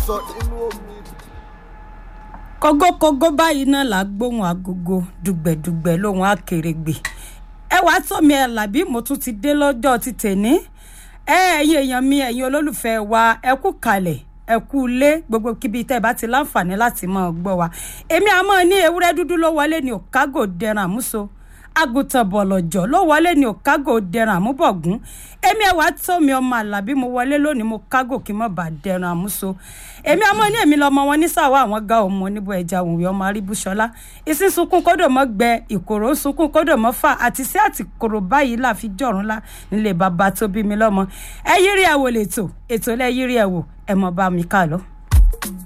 sọ nínú omi. kógókógó báyìí náà là á gbóhùn agogo dùgbẹ̀dùgbẹ̀ lóhùn akèrègbè ẹ wàá tọ́mi ẹ làbí mo tún ti dé lọ́jọ́ ti tèní ẹ ẹ̀yin èèyàn mi ẹ̀yin olólùfẹ́ wa ẹ kú kalẹ̀ ẹ kú ilé gbogbo kíbi tẹ́ ẹ bá ti láǹfààní láti máa gbọ́ wa èmi àmọ́ ní ewúrẹ́ dúdú ló wọlé ní òkágò dẹran àmúso àgùntàn bọ̀lọ̀jọ̀ ló wọlé ní òkágò dẹran àmúbọ̀gún èmi ẹ̀wà tó mi ọmọ àlàbí mo wọlé lónìí mo kágò kí n mọ̀ bá dẹran àmúso èmi àmọ́ ní èmi lọ́mọ wọn ní sàwọ́ àwọn ga ọmọ oníbo ẹja òwúrẹ́ ọmọ aríbúṣọlá ìsín sunkún kódò mọ́ gbẹ ìkòrò sunkún kódò mọ́ fà àti sí àtìkòrò báyìí là fi jọ̀rún lá nílé bàbá tó bí mi lọ́mọ ẹ yírí ẹ̀ wò lẹ́tọ̀ ètò lẹ́ yírí ẹ̀ wò ẹ̀ mọ̀ bá mi ká lọ.